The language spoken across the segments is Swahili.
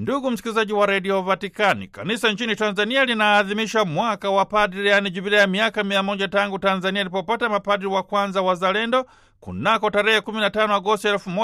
Ndugu msikilizaji wa redio Vatikani, kanisa nchini Tanzania linaadhimisha mwaka wa padri, yaani jubilea ya miaka mia moja tangu Tanzania ilipopata mapadri wa kwanza wazalendo kunako tarehe 15 Agosti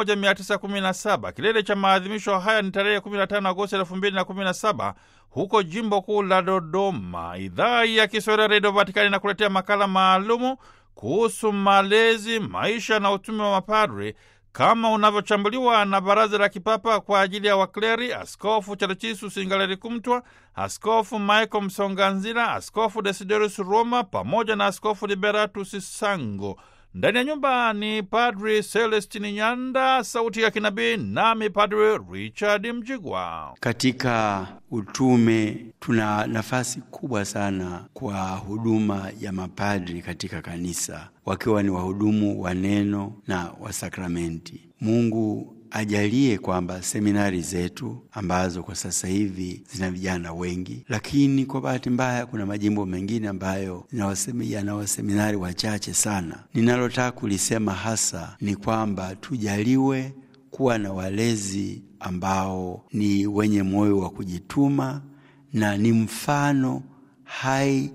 1917. Kilele cha maadhimisho haya ni tarehe 15 Agosti 2017 huko jimbo kuu la Dodoma. Idhaa ya Kiswahili ya redio Vatikani inakuletea makala maalumu kuhusu malezi, maisha na utume wa mapadri kama unavyochambuliwa na Baraza la Kipapa kwa ajili ya Wakleri, Askofu Chalchisus Ingaleri Kumtwa, Askofu Michael Msonganzila, Askofu Desiderius Roma pamoja na Askofu Liberatus Sango. Ndani ya nyumba ni Padri Celestini Nyanda, sauti ya kinabii, nami Padri Richard Mjigwa. Katika utume tuna nafasi kubwa sana kwa huduma ya mapadri katika kanisa, wakiwa ni wahudumu wa neno na wa sakramenti. Mungu ajalie kwamba seminari zetu ambazo kwa sasa hivi zina vijana wengi, lakini kwa bahati mbaya kuna majimbo mengine ambayo yana waseminari wachache sana. Ninalotaka kulisema hasa ni kwamba tujaliwe kuwa na walezi ambao ni wenye moyo wa kujituma na ni mfano hai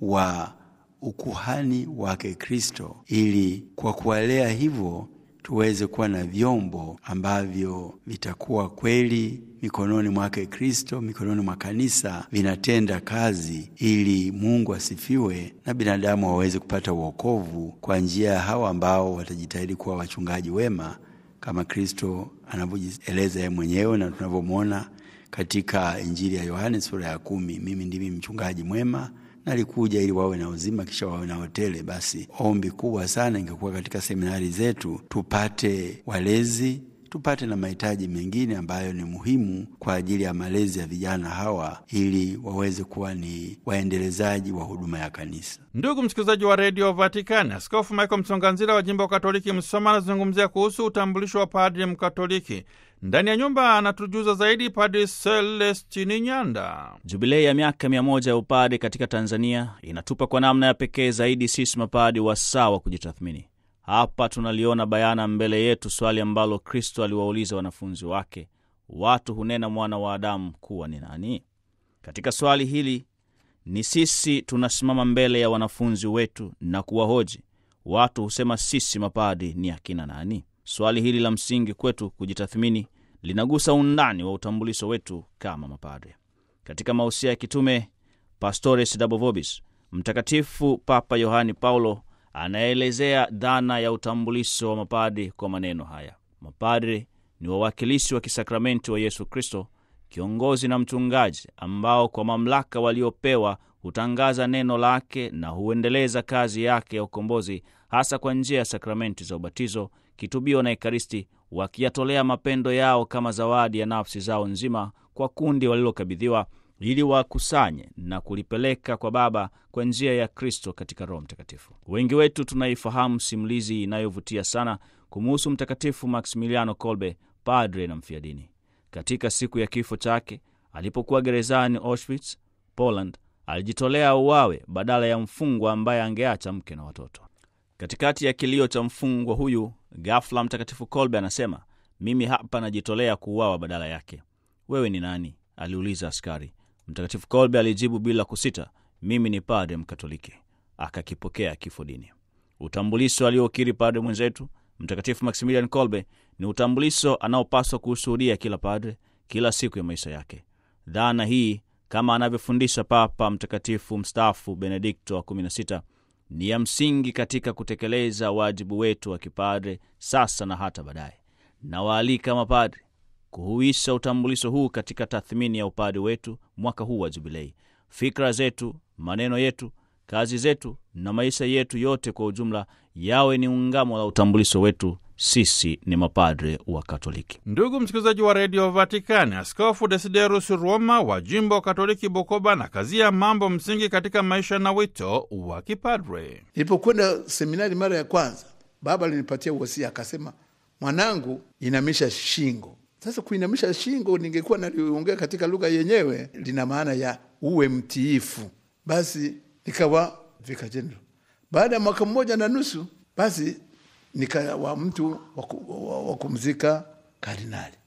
wa ukuhani wake Kristo, ili kwa kuwalea hivyo tuweze kuwa na vyombo ambavyo vitakuwa kweli mikononi mwake Kristo, mikononi mwa kanisa, vinatenda kazi ili Mungu asifiwe na binadamu waweze kupata uokovu kwa njia ya hawa ambao watajitahidi kuwa wachungaji wema kama Kristo anavyojieleza yeye mwenyewe na tunavyomwona katika Injili ya Yohane sura ya kumi, mimi ndimi mchungaji mwema nalikuja ili wawe na uzima kisha wawe na hotele. Basi ombi kubwa sana ingekuwa katika seminari zetu tupate walezi, tupate na mahitaji mengine ambayo ni muhimu kwa ajili ya malezi ya vijana hawa, ili waweze kuwa ni waendelezaji wa huduma ya kanisa. Ndugu msikilizaji wa redio Vatikani, Askofu Michael Msonganzila wa jimbo Katoliki Msoma anazungumzia kuhusu utambulisho wa padri Mkatoliki. Ndani ya nyumba anatujuza zaidi Padri Celestini Nyanda. Jubilei ya miaka mia moja ya upadi katika Tanzania inatupa kwa namna ya pekee zaidi sisi mapadi wasaa wa kujitathmini. Hapa tunaliona bayana mbele yetu swali ambalo Kristo aliwauliza wanafunzi wake, watu hunena mwana wa Adamu kuwa ni nani? Katika swali hili ni sisi tunasimama mbele ya wanafunzi wetu na kuwahoji, watu husema sisi mapadi ni akina nani? Swali hili la msingi kwetu kujitathmini linagusa undani wa utambulisho wetu kama mapadre. Katika mausia ya kitume Pastores Dabo Vobis, Mtakatifu Papa Yohani Paulo anaelezea dhana ya utambulisho wa mapadre kwa maneno haya: mapadre ni wawakilishi wa kisakramenti wa Yesu Kristo, kiongozi na mchungaji, ambao kwa mamlaka waliopewa hutangaza neno lake na huendeleza kazi yake ya ukombozi, hasa kwa njia ya sakramenti za ubatizo kitubio na Ekaristi, wakiyatolea mapendo yao kama zawadi ya nafsi zao nzima kwa kundi walilokabidhiwa, ili wakusanye na kulipeleka kwa Baba kwa njia ya Kristo katika Roho Mtakatifu. Wengi wetu tunaifahamu simulizi inayovutia sana kumuhusu Mtakatifu Maximiliano Kolbe, padre na mfiadini. Katika siku ya kifo chake alipokuwa gerezani Auschwitz, Poland, alijitolea uwawe badala ya mfungwa ambaye angeacha mke na watoto. Katikati ya kilio cha mfungwa huyu, ghafla Mtakatifu Kolbe anasema, mimi hapa najitolea kuuawa badala yake. Wewe ni nani? aliuliza askari. Mtakatifu Kolbe alijibu bila kusita, mimi ni padre Mkatoliki. Akakipokea kifo dini. Utambulisho aliokiri padre mwenzetu Mtakatifu Maximilian Kolbe ni utambulisho anaopaswa kuushuhudia kila padre kila siku ya maisha yake. Dhana hii kama anavyofundisha Papa Mtakatifu mstaafu Benedikto wa 16 ni ya msingi katika kutekeleza wajibu wetu wa kipadre sasa na hata baadaye. Nawaalika mapadre kuhuisha utambulisho huu katika tathmini ya upadre wetu mwaka huu wa Jubilei. Fikra zetu, maneno yetu, kazi zetu na maisha yetu yote kwa ujumla yawe ni ungamo la utambulisho wetu. Sisi ni mapadre wa Katoliki. Ndugu msikilizaji wa redio Vatikani, Askofu Desiderus Roma wa jimbo Katoliki Bukoba na kazia mambo msingi katika maisha na wito wa kipadre. Nilipokwenda seminari mara ya kwanza, baba alinipatia uwasia, akasema, mwanangu, inamisha shingo. Sasa kuinamisha shingo, ningekuwa naliongea katika lugha yenyewe, lina maana ya uwe mtiifu. Basi nikawa vika jenerali. Baada ya mwaka mmoja na nusu, basi nikawa mtu wa kumzika kardinali.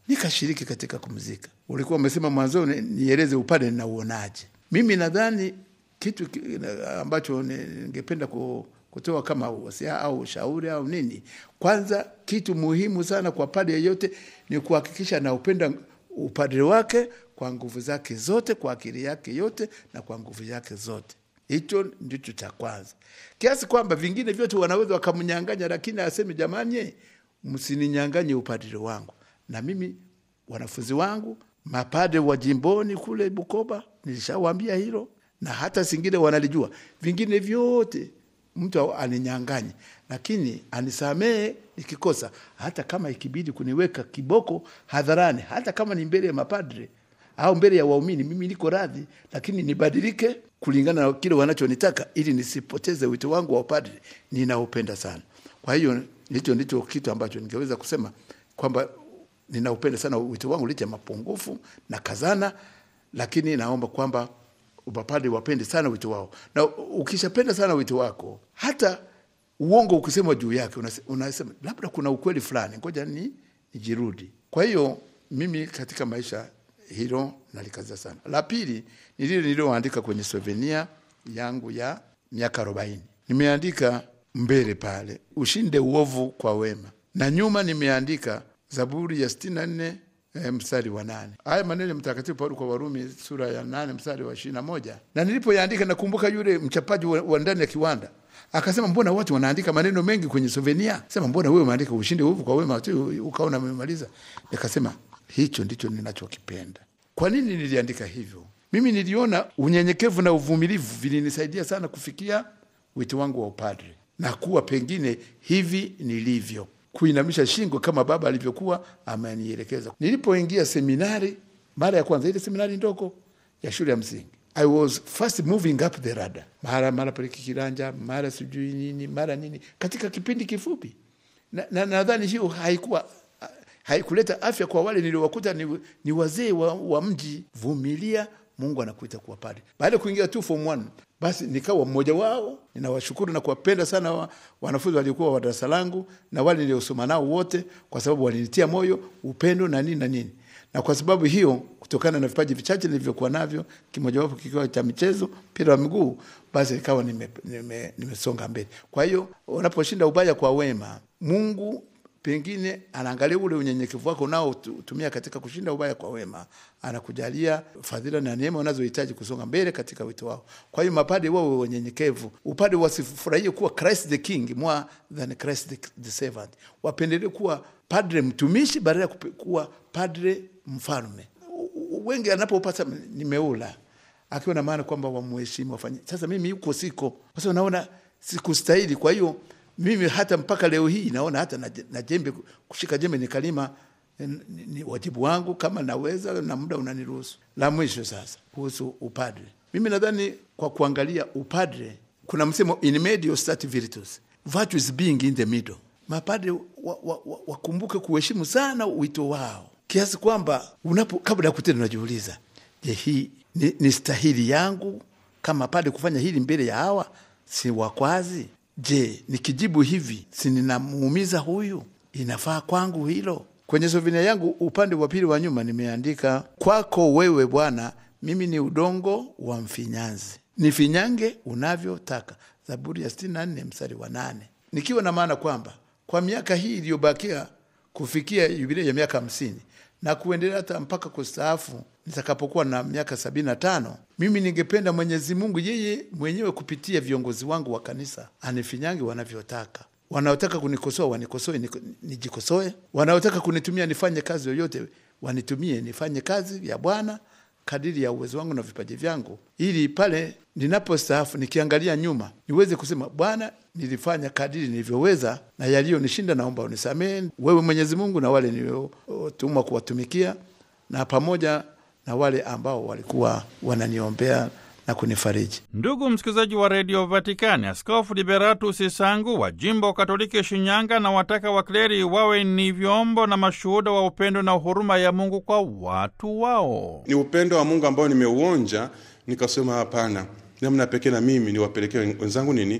nikashiriki katika kumzika. Ulikuwa umesema mwanzoni nieleze upande ninauonaje. Mimi nadhani kitu ki- ambacho ningependa ku- kutoa kama wasia au ushauri au nini, kwanza kitu muhimu sana kwa padre yeyote ni kuhakikisha anaupenda upadre wake kwa nguvu zake zote, kwa akili yake yote na kwa nguvu yake zote. Hicho ndicho cha kwanza, kiasi kwamba vingine vyote wanaweza wakamnyang'anya, lakini aseme jamani, msininyang'anye upadre wangu. Na mimi wanafunzi wangu mapadre wa jimboni kule Bukoba nilishawaambia hilo, na hata singine wanalijua. Vingine vyote mtu aninyang'anye, lakini anisamehe nikikosa, hata kama ikibidi kuniweka kiboko hadharani, hata kama ni mbele ya mapadre au mbele ya waumini, mimi niko radhi, lakini nibadilike kulingana na kile wanachonitaka, ili nisipoteze wito wangu wa upadre ninaupenda sana. Kwa hiyo hicho ndicho kitu ambacho ningeweza kusema kwamba ninaupenda sana wito wangu licha ya mapungufu na kazana, lakini naomba kwamba mapadre wapende sana wito wao, na ukishapenda sana wito wako, hata uongo ukisema juu yake unase- unasema labda kuna ukweli fulani, ngoja ni nijirudi. Kwa hiyo mimi katika maisha hilo nalikaza sana. La pili ni lile nililoandika kwenye souvenir yangu ya miaka arobaini. Nimeandika mbele pale, ushinde uovu kwa wema, na nyuma nimeandika Zaburi ya sitini na nne eh, mstari wa nane. Haya maneno ya Mtakatifu Paulo kwa Warumi sura ya nane mstari wa ishirini na moja. Na nilipoyaandika nakumbuka yule mchapaji wa, wa ndani ya kiwanda akasema, mbona watu wanaandika maneno mengi kwenye souvenir? Sema, mbona wewe umeandika ushinde uovu kwa wema tu ukaona umemaliza? Nikasema hicho ndicho ninachokipenda. Kwa nini niliandika hivyo? Mimi niliona unyenyekevu na uvumilivu vilinisaidia sana kufikia wito wangu wa upadre na kuwa pengine hivi nilivyo, kuinamisha shingo kama baba alivyokuwa amenielekeza. Nilipoingia seminari mara ya kwanza, ile seminari ndogo ya shule ya msingi, I was first moving up the ladder, mara mara pale kikiranja, mara sijui nini, mara nini, katika kipindi kifupi, na na nadhani hiyo haikuwa haikuleta afya kwa wale niliowakuta ni, ni wazee wa, wa mji. Vumilia, Mungu anakuita kuwa padre. Baada ya kuingia tu form one, basi nikawa mmoja wao. Ninawashukuru na kuwapenda sana wa, wanafunzi waliokuwa wa darasa langu na wale niliosoma nao wote, kwa sababu walinitia moyo, upendo na nini na nini. Na kwa sababu hiyo, kutokana na vipaji vichache nilivyokuwa navyo, kimojawapo kikiwa cha michezo, mpira wa miguu, basi nikawa nimesonga nime, nime mbele. Kwa hiyo unaposhinda ubaya kwa wema, Mungu pengine anaangalia ule unyenyekevu wako unaotumia katika kushinda ubaya kwa wema, anakujalia fadhila na neema unazohitaji kusonga mbele katika wito wao. Kwa hiyo mapade wawe wanyenyekevu, upade wasifurahie kuwa Christ the King more than Christ the, the servant, wapendelee kuwa padre mtumishi badala ya kuwa padre mfalme. Wengi anapopata nimeula akiwa na maana kwamba wamuheshimu wafanye. Sasa mimi huko siko, kwa sababu naona sikustahili, kwa hiyo mimi hata mpaka leo hii naona hata na, na jembe kushika jembe nikalima ni, ni wajibu wangu kama naweza na muda unaniruhusu. La mwisho sasa kuhusu upadre, mimi nadhani kwa kuangalia upadre kuna msemo in medio stat virtus virtue being in the middle. Mapadre wakumbuke wa, wa, wa kuheshimu sana wito wao kiasi kwamba unapo kabla ya kutenda unajiuliza, je, hii ni, ni stahili yangu kama padre kufanya hili mbele ya hawa si wakwazi Je, nikijibu hivi si ninamuumiza huyu? Inafaa kwangu hilo? Kwenye souvenir yangu upande wa pili wa nyuma nimeandika, kwako wewe Bwana, mimi ni udongo wa mfinyanzi, nifinyange unavyotaka. Zaburi ya sitini na nne mstari wa nane, nikiwa na maana kwamba kwa miaka hii iliyobakia kufikia yubilei ya miaka hamsini na kuendelea hata mpaka kustaafu nitakapokuwa na miaka sabini na tano mimi ningependa Mwenyezi Mungu yeye mwenyewe kupitia viongozi wangu wa kanisa anifinyange wanavyotaka. Wanaotaka kunikosoa wanikosoe, nijikosoe. Wanaotaka kunitumia nifanye kazi yoyote wanitumie nifanye kazi ya Bwana kadiri ya uwezo wangu na vipaji vyangu, ili pale ninapostaafu nikiangalia nyuma niweze kusema, Bwana, nilifanya kadiri nilivyoweza, na yaliyonishinda naomba unisamehe wewe Mwenyezi Mungu, na wale niliotumwa kuwatumikia, na pamoja na wale ambao walikuwa wananiombea na kunifariji. Ndugu msikilizaji wa redio Vatikani, Askofu Liberatus Sangu wa jimbo Katoliki Shinyanga na wataka wakleri wawe ni vyombo na mashuhuda wa upendo na huruma ya Mungu kwa watu wao. Ni upendo wa Mungu ambao nimeuonja, nikasema hapana, namna pekee na mimi niwapelekee wenzangu nini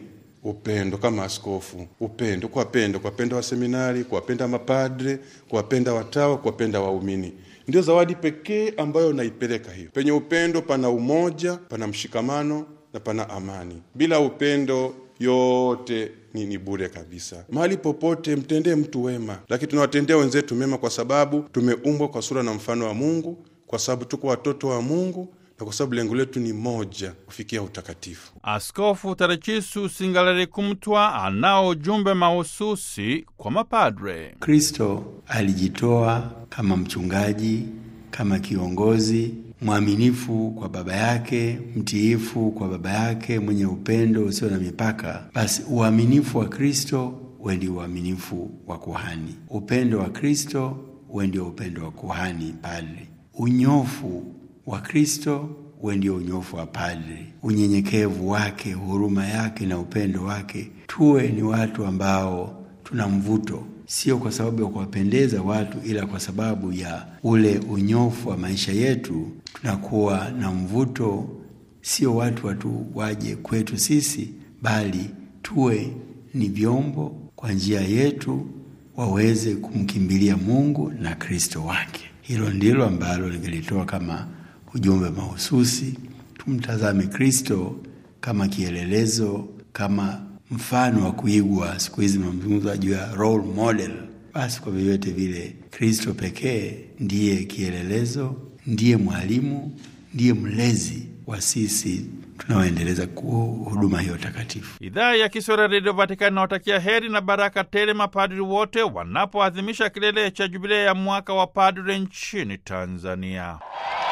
upendo kama askofu, upendo, kuwapenda, kuwapenda waseminari, kuwapenda mapadre, kuwapenda watawa, kuwapenda waumini ndio zawadi pekee ambayo naipeleka hiyo. Penye upendo pana umoja, pana mshikamano na pana amani. Bila upendo yote ni, ni bure kabisa. Mahali popote mtendee mtu wema, lakini tunawatendea wenzetu mema kwa sababu tumeumbwa kwa sura na mfano wa Mungu, kwa sababu tuko watoto wa Mungu na kwa sababu lengo letu ni moja, kufikia utakatifu. Askofu Tadechisu Singalali Kumtwa anao ujumbe mahususi kwa mapadre. Kristo alijitoa kama mchungaji, kama kiongozi mwaminifu kwa baba yake, mtiifu kwa baba yake, mwenye upendo usio na mipaka. Basi uaminifu wa Kristo uwe ndio uaminifu wa kuhani, upendo wa Kristo uwe ndio upendo wa kuhani padre, unyofu wa Kristo uwe ndio unyofu wa padre, unyenyekevu wake, huruma yake na upendo wake. Tuwe ni watu ambao tuna mvuto sio kwa sababu ya kuwapendeza watu, ila kwa sababu ya ule unyofu wa maisha yetu, tunakuwa na mvuto. Sio watu watu waje kwetu sisi, bali tuwe ni vyombo kwa njia yetu waweze kumkimbilia Mungu na Kristo wake. Hilo ndilo ambalo ningelitoa kama ujumbe mahususi. Tumtazame Kristo kama kielelezo, kama mfano wa kuigwa. Siku hizi mazungumzo juu ya role model. Basi kwa vyovyote vile, Kristo pekee ndiye kielelezo, ndiye mwalimu, ndiye mlezi wa sisi tunaoendeleza huduma hiyo takatifu. Idhaa ya Kiswahili Redio Vatikani inawatakia heri na baraka tele mapadri wote wanapoadhimisha kilele cha jubilei ya mwaka wa padri nchini Tanzania.